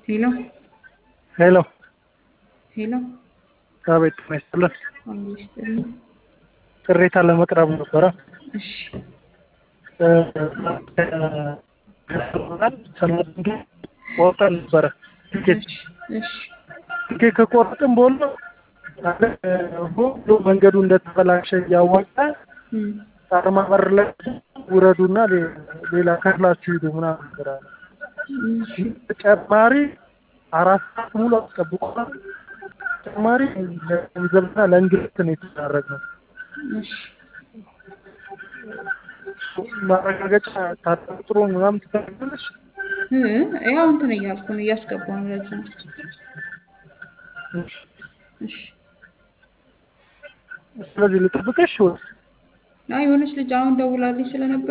ሄሎ ሄሎ ሄሎ አቤት ጤና ይስጥልን። አሎ ይስጥልኝ። ቅሬታ ለመቅረብ ነበረ። እሺ ሰላም ቆርጠን ነበረ ትኬት እሺ እሺ ትኬት ከቆረጥን በኋላ ሁሉ መንገዱ እንደተበላሸ እያወቀ እም፣ አርማ በር ላይ ውረዱና ሌ- ሌላ ከፍላችሁ ሂዱ ምናምን ነገር አለ። እሺ ተጨማሪ አራት ሰዓት ሙሉ አስጠብቆናል። ተጨማሪ ለገንዘብና ለእንግልት ነው የተዳረግነው። እሺ ማረጋገጫ ታጠጥሮ ምናምን ትፈልጋለች። እ ያው እንትን እያልኩ ነው እያስገባሁ ነው። ለዛ ነው። እሺ ስለዚህ ልጠብቅሽ ወይስ አይ የሆነች ልጅ አሁን ደውላልኝ ስለነበር